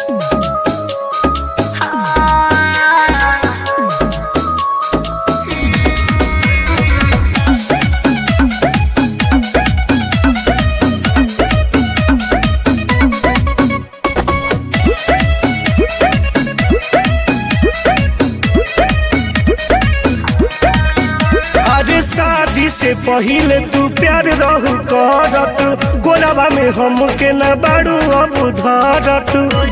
अरे शादी से पहिले तू प्यार रहू करत गोरवा में हमके न बाड़ू अब धरत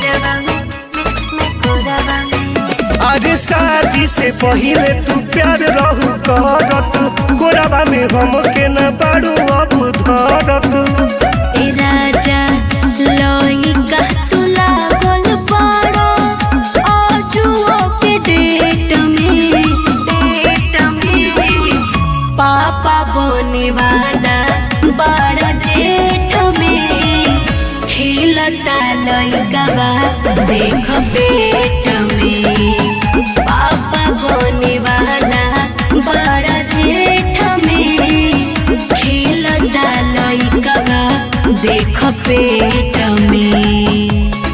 अरे शादी से पहिले तू प्यार रहू करत गोरवा में हमके न बाड़ू अब धरत ए राजा लइका तू लागल बाड़ो आजुओ के डेट में डेट में पापा बने वाला बड़ा जेठ में खेलता लइका बा देख पेट में पापा बने वाला बड़ा जेठ में खेलता लइका बा देख पेट में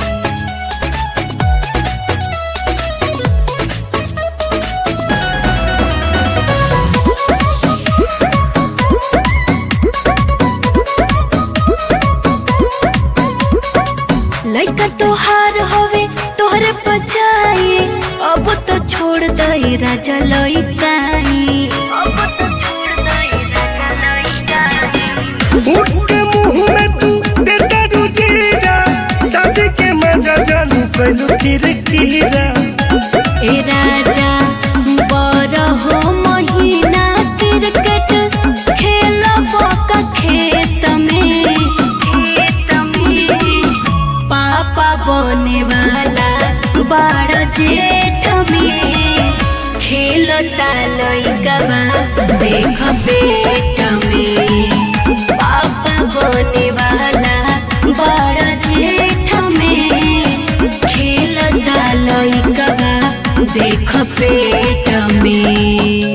लइका तोहार हवे तोहरे पछाई अब तो छोड़ दई राजा लइकाई अब तो छोड़ दई राजा लइकाई उठ के मुंह में तू देता रुजीरा शादी के मजा जानू कैलू किरकिरा ए राजा बड़ हो महीना क्रिकेट खेलब का खेत में खेत में पापा बने वाला बड़ जेठ में खेलता लइका बा देख बेट में पापा बने वाला बड़ जेठ में खेलता लइका बा देख पेट में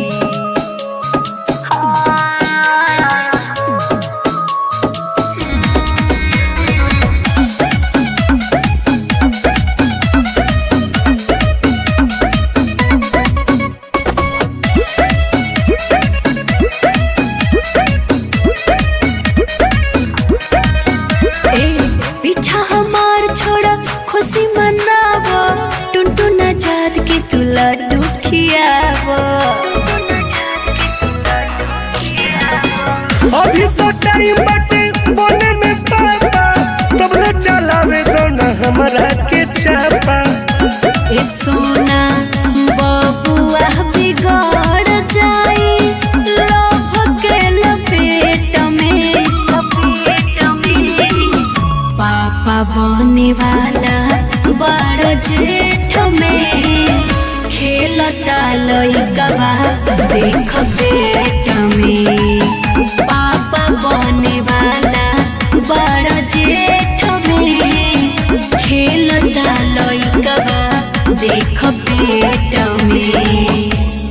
ए पीछा हमार छोड़ा खुशी मनाव टुनटुन आजाद के तू लड्डू खियाव अभी तो टाइम बाटे बने में पापा तब न चलावे दो न हमरा के चापा ए सोना बबुआ बिगड़ जाई लोभ के लपेट में लपेट में पापा बने वाला बड़ जेठ में खेलता लइका बा देख पेट में पापा बने वाला बड़ जेठ में खेलता लइका बा देख पेट में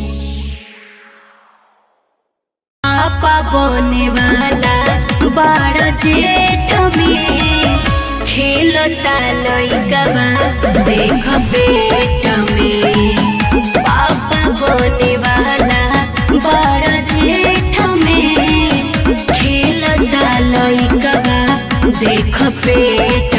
पापा बने वाला बड़ जेठ में खेलता लइका बा देख पेट में पापा बने वाला बड़ जेठ में खेलता लइका बा देख पेट